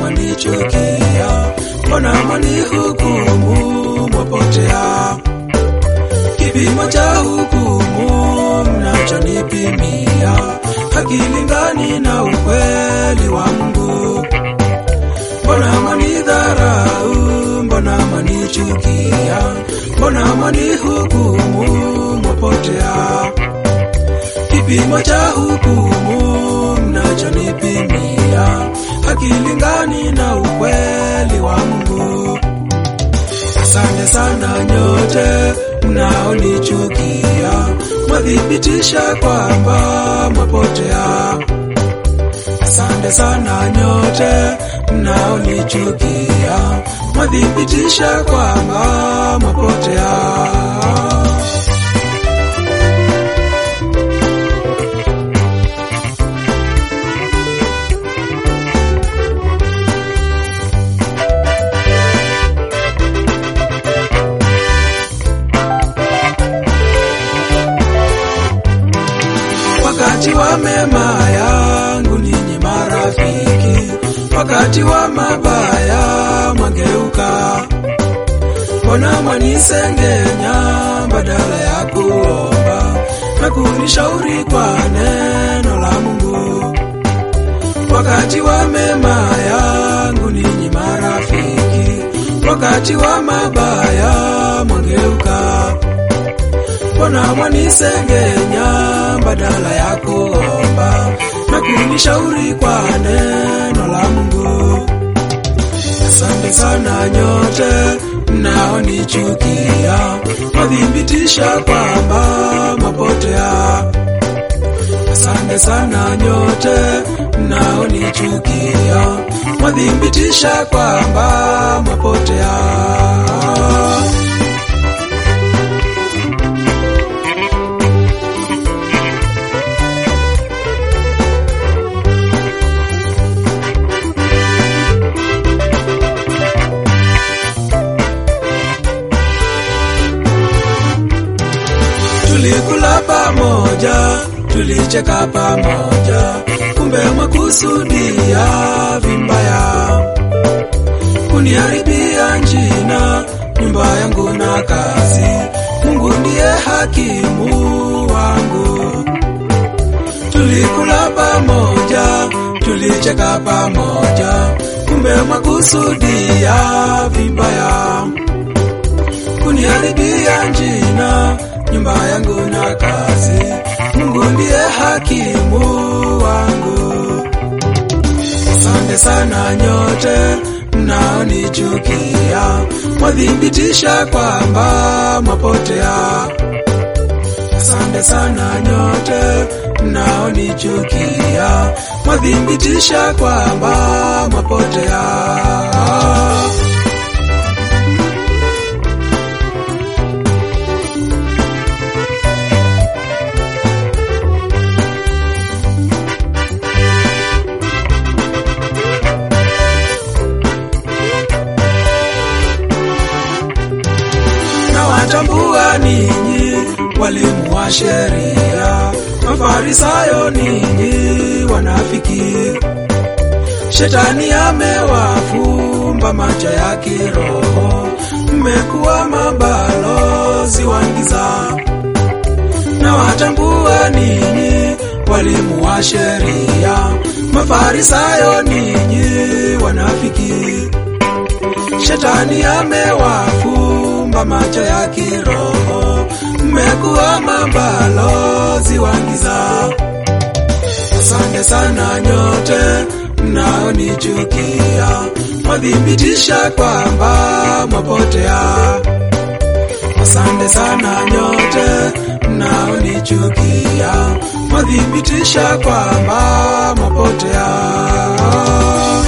mwanichukia? Mbona mwanihukumu mwapotea? Kipimo cha hukumu mnachonipimia hakilingani na ukweli wa Mungu. Mbona mwanidharau? Mbona mwanichukia? Mbona mwanihukumu mwapotea? Kipimo cha hukumu mnachonipimia hakilingani na ukweli wa Mungu. Asante sana nyote mnaonichukia, mwathibitisha kwamba mwapotea. Asante sana nyote mnaonichukia, mwathibitisha kwamba mwapotea. Wakati wa mema yangu ninyi marafiki, wakati wa mabaya mwageuka. Mbona mwanisengenya badala ya kuomba na kunishauri kwa neno la Mungu? Wakati wa mema yangu ninyi marafiki, wakati wa mabaya mwageuka. Mbona mwanisengenya badala ya kuomba na kunishauri kwa neno la Mungu? Asante sana nyote mnaonichukia, mwathibitisha kwamba mwapotea. Asante sana nyote mnaonichukia, mwathibitisha kwamba mwapotea. Tulikula pamoja, tulicheka pamoja, kumbe mwakusudia vibaya kuniharibia jina, nyumba yangu na kazi. Mungu ndiye hakimu wangu. Tulikula pamoja, tulicheka pamoja, kumbe mwakusudia vibaya kuniharibia jina, nyumba yangu na kazi. Mungu ndiye hakimu wangu. Asante sana nyote mnaonichukia, mwathibitisha kwamba mwapotea. Asante sana nyote mnaonichukia, mwathibitisha kwamba mwapotea. na watambua ninyi walimu wa sheria, Mafarisayo ninyi wanafiki. Shetani amewafumba macho ya kiroho, mmekuwa mabalozi wa giza. Na watambua ninyi walimu wa sheria, Mafarisayo ninyi wanafiki. Shetani amewafumba macho ya kiroho, mmekuwa mabalozi wa giza. Asante sana nyote mnaonichukia, mwathibitisha kwamba mwapotea. Asante sana nyote mnaonichukia, mwathibitisha kwamba mwapotea.